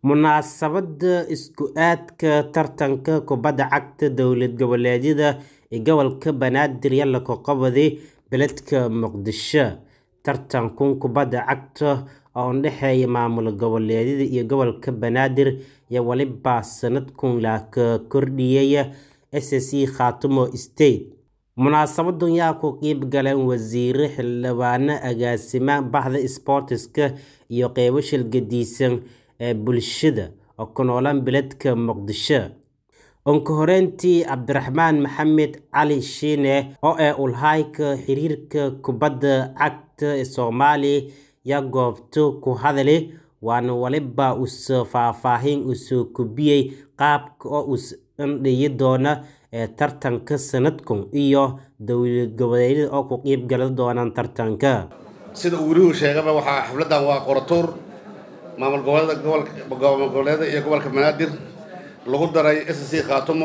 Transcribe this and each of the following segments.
Munaasabadda isku aadka tartanka kubadda cagta dowlad goboleedyada ee gobolka Banaadir ayaa la qabsaday beledka Muqdisho. Tartankan kubadda cagta oo u dhexeeya maamul goboleedyada iyo gobolka Banaadir ayaa waliba sanadkan la kordhiyay SSC Khartoum State. Munaasabaddan waxaa ka qayb galay wasiirro, xildhibaano, agaasimaha bahda isboortiska iyo qaybo shaqadiisan ee bulshada oo ku nool beledka Muqdisho. Ugu horreyntii, Cabdiraxmaan Maxamed Cali Shiine oo ah Ulhayka xiriirka kubadda cagta ee Soomaaliya ayaa goobta ku hadlay, waana waliba uu faahfaahin u soo gudbiyay qaabka uu u dhici doono tartanka sanadkan iyo dowlad goboleedyada oo ka qayb gali doona tartanka. sida uu werihu sheegaba waxaa xafladan waa qoratuur maamul goboleeda gobolka maamul goboleeda iyo gobolka banaadir lagu daray SSC Khartoum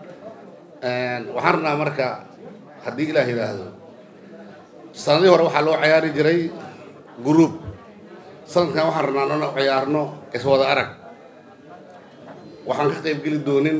waxaan rabnaa marka haddii ilaah yidhaahdo sanadihii hore waxaa loo ciyaari jiray group sanadkan waxaan rabnaa inaan u ciyaarno iswada arag waxaan ka qayb geli doonin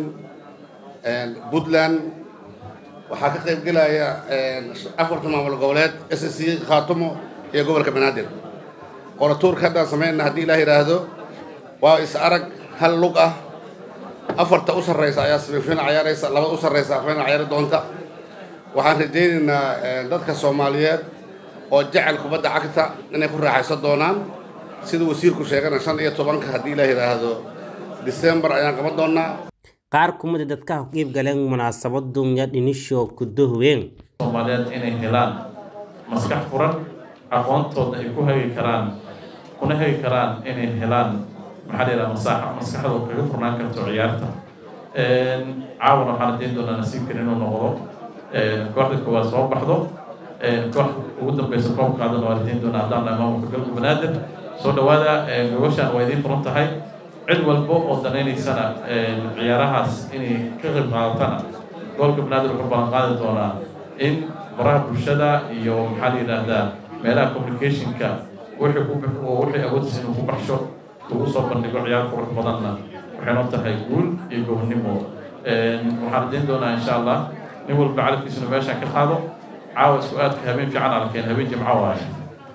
puntland waxaa ka qayb gelaya afarta maamul goboleed SSC Khartoum iyo gobolka banaadir qoratuurka haddaan sameynna haddii ilaah yidhaahdo waa is arag hal lug ah afarta u sarreysa ayaa semifinal ciyaaraysa labada u sarreysa final ciyaari doonta waxaan rajaynaynaa dadka soomaaliyeed oo jecel kubadda cagta inay ku raaxaysan doonaan sida wasiirku sheegana shan iyo tobanka haddii ilaah yidhaahdo December ayaan qaban doonaa qaar ka mid ah dadka ka qayb galeen munaasabaddan ayaa dhinisho ku dahween Soomaaliyeed inay helaan maskax furan aqoontooda ay ku hagi karaan kuna hagi karaan inay helaan maxaa la yidhaha masaaxa maskaxdooda kaga furnaan karto ciyaarta caawana waxaan rajayn doonaa nasiibkan inuu noqdo kooxda koowaad soo baxdo koox ugu dambeysa koob qaadana waa rajayn doonaa haddaan nahay maamulka galka banaadir soo dhawaada gogoshaan waa idiin furan tahay cid walba oo danaynaysana ciyaarahaas inay ka qayb qaadatana gobolka banaadir wuxuu ballan qaadi doonaa in baraha bulshada iyo maxaa la yidhaahdaa meelaha communicationka wixii ku wixii awoodisa inuu ku baxsho ugu soo bandhigo ciyaar qurux badanna waxay noo tahay guul iyo gobonnimo waxaan rajayn doonaa insha allah nin walba calafkiisuna meeshaan ka qaado caawa isku aadka habeen fiican alkeen habeen jimco waaye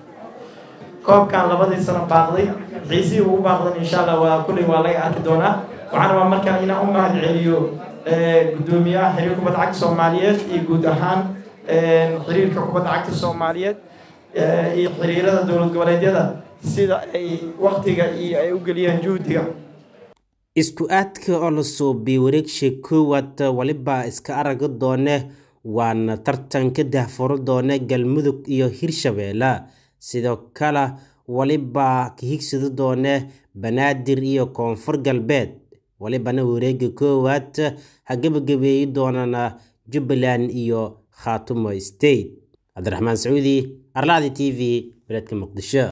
koobkan labadii sano baaqday xiisihii ugu baaqdan insha allah waa kulley waa laga arki doonaa waxaan rabaa markaa inaan u mahad celiyo guddoomiyaha xiriir kubadda cagta soomaaliyeed iyo guud ahaan xiriirka kubadda cagta soomaaliyeed iyo xiriirada dowlad goboleedyada sida ay waktiga iyo ay u geliyeen juhdiga isku aadka oo la suubiy wareegsha koowaad waliba iska araga doone waana tartanka daahfuro doone galmudug iyo hirshabeelle sidoo kale waliba ka higsadi doone banaadir iyo koonfur galbeed walibana wareega koowaad ha gebagabeeyi doonana jubbaland iyo khaatumo state cabdiraxmaan sacuudi arlaadi t v beledka muqdisho